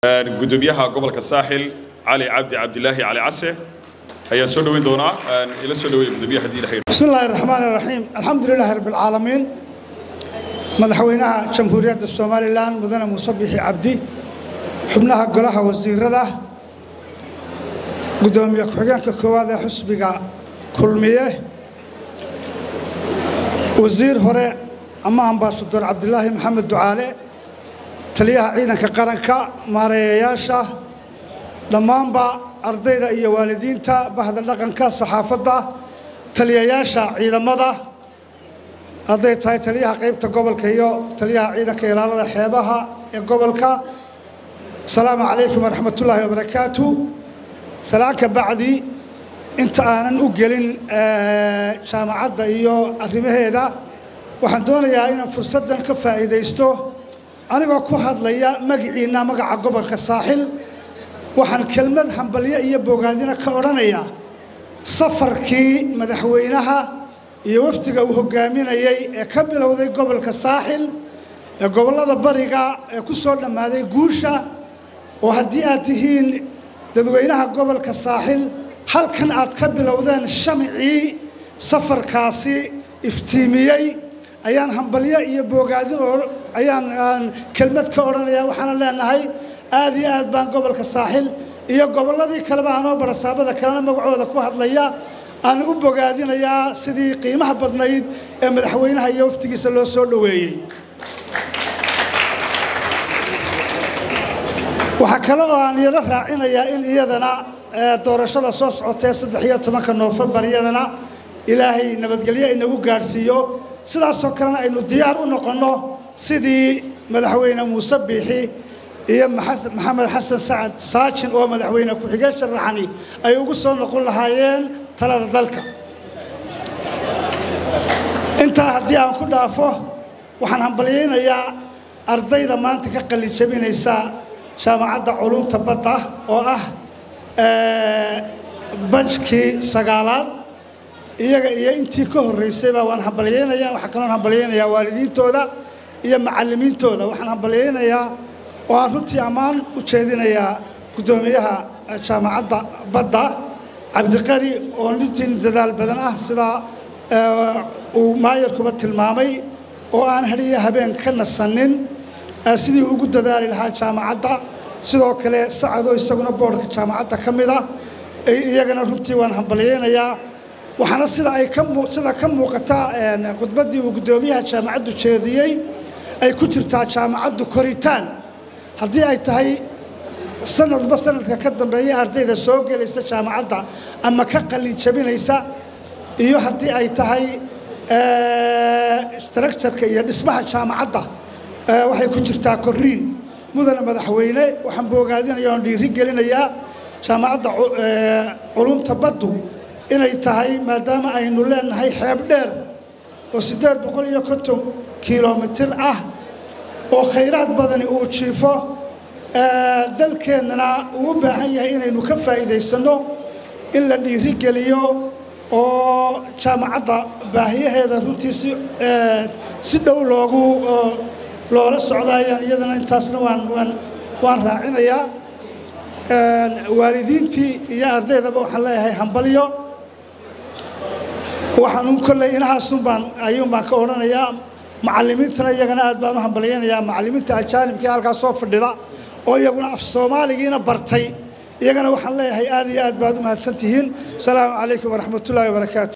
gudoomiyaha gobolka saaxil cali cabdi cabdilaahi cali case ayaa soo dhoweyn doonaa ila soo dhaweeya gudoomiyaha haddii ilahay بسم الله الرحمن الرحيم الحمد لله رب العالمين madaxweynaha jamhuuriyadda somalilan mudane muuse bixi cabdi xubnaha golaha wasiirada gudoomiye ku-xigeenka koowaad ee xusbiga kulmiye wasiir hore ama ambaasador cabdilaahi maxamed ducaale taliyaha ciidanka qaranka maareeyayaasha dhammaanba ardayda iyo waalidiinta bahda dhaqanka saxaafadda taliyayaasha ciidamada hadday tahay taliyaha qaybta gobolka iyo taliyaha ciidanka ilaalada xeebaha ee gobolka asalaamu calaykum waraxmatullaahi wabarakaatu salaanka bacdi inta aanan u gelin jaamacadda iyo arrimaheeda waxaan doonayaa inaan fursaddan ka faa'iidaysto anigoo ku hadlaya magiciinna magaca gobolka saaxil waxaan kelmad hambalyo iyo bogaadina ka odhanayaa safarkii madaxweynaha iyo wafdiga uu hogaaminayey ee ka bilowday gobolka saaxil ee gobollada bariga ee ku soo dhammaaday guusha oo haddii aad tihiin dadweynaha gobolka saaxil halkan aad ka bilowdeen shamicii safarkaasi iftiimiyey ayaan hambalyo iyo boogaadin oo ayaan kelmad ka odhanaya waxaana leenahay aad iyo aad baan gobolka saaxil iyo gobolladii kaleba anoo barasaabada kalena magacooda ku hadlaya aan u bogaadinayaa sidii qiimaha badnayd ee madaxweynaha iyo waftigiisa loo soo dhoweeyey waxaa kale oo aan iyala raacinayaa in iyadana doorashada soo socotee saddex iyo tobanka noofembar iyadana ilaahay nabadgelyo inagu gaadhsiiyo sidaasoo kalena aynu diyaar u noqonno sidii madaxweyne muuse biixi iyo maxamed xasan sacad saajin oo madaxweyne ku-xigeen sharaxani ay ugu soo noqon lahaayeen talada dalka intaa haddii aan ku dhaafo waxaan hambalyaynayaa ardayda maanta ka qallijabinaysa jaamacadda culumta badda oo ah banjkii sagaalaad iyaga iyo intii ka horraysayba waan hambalyaynayaa waxaa kaloon hambalyaynayaa waalidiintooda iyo macallimiintooda waxaan hambalyaynayaa oo aan runtii ammaan u jeedinayaa guddoomiyaha jaamacadda badda cabdiqani oo nintiin dadaal badan ah sidaa uu maayarkuba tilmaamay oo aan hadhiyo habeen ka nasanin sidii ugu dadaali lahaa jaamacadda sidoo kale sacadoo isaguna boodhka jaamacadda ka mid ah iyagana runtii waan hambalyaynayaa waxaana sida ay sida ka muuqata khudbaddii uu guddoomiyaha jaamacaddu jeediyey ay ku jirtaa jaamacaddu koritaan haddii ay tahay sanadba sanadka ka dambeeya ardayda soo gelaysa jaamacadda ama ka qalin jabinaysa iyo haddii ay tahay structureka iyo dhismaha jaamacadda waxay ku jirtaa koriin mudane madaxweyne waxaan boogaadinaya oon dhiiri gelinayaa jaamacadda culumta baddu inay tahay maadaama aynu leenahay xeeb dheer oo siddeed boqol iyo konton kilomitir ah oo khayraad badani uu jiifo dalkeennana uu u baahan yahay inaynu ka faa'iidaysanno in la dhiiri geliyo oo jaamacadda baahiyaheeda runtii si si dhow loogu loola socdaayaan iyadana intaasna waan waan waan raacinayaa waalidiintii iyo ardaydaba waxaan leeyahay hambalyo waxaan kolley inahaasun baan ayuun baan ka odhanayaa macallimiintana iyagana aad baan u hambalyaynayaa macallimiinta ajaanibkii halkaas soo fadhida oo iyaguna af soomaaligiina bartay iyagana waxaan leeyahay aad iyo aad baad u mahadsan tihiin asalaamu calaykum waraxmatullaahi wabarakaatu